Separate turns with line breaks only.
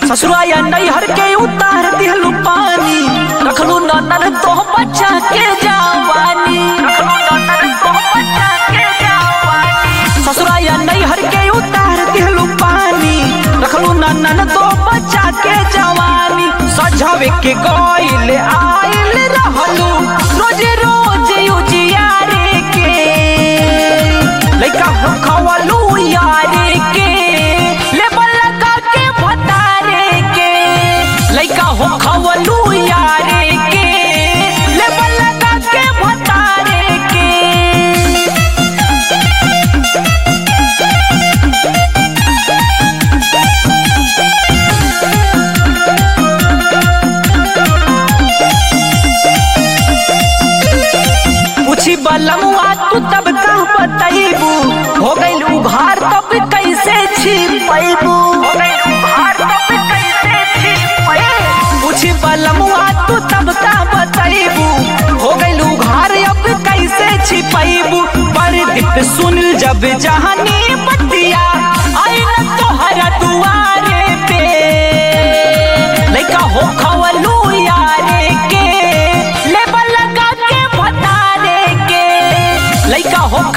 ससुराया नैहर के उतार दिहलू पानी रखलू ननर तो बच्चा के जवानी ससुराया नैहर के उतार दिहलू पानी रखलू ननन तो बच्चा के जवानी सजावे के गइल आइल रहलू रोज रोज उजियारे के लइका खवलू यारे के लेबल लगा के भतारे के लइका हो खवलू यारे के लेबल लगा के भतारे के पूछी बलमुआ तू तब का बतैबू हो गइल उघार तब कैसे छिपैबू पूछी बलमुआ तू तब का बतैबू हो गइल उघार अब कैसे छिपैबू पर सुन जब जहानी बतिया आई न तोहरा दुआरे पे लइका हो खवलू यारे के लेबल लगा के भतारे के लइका हो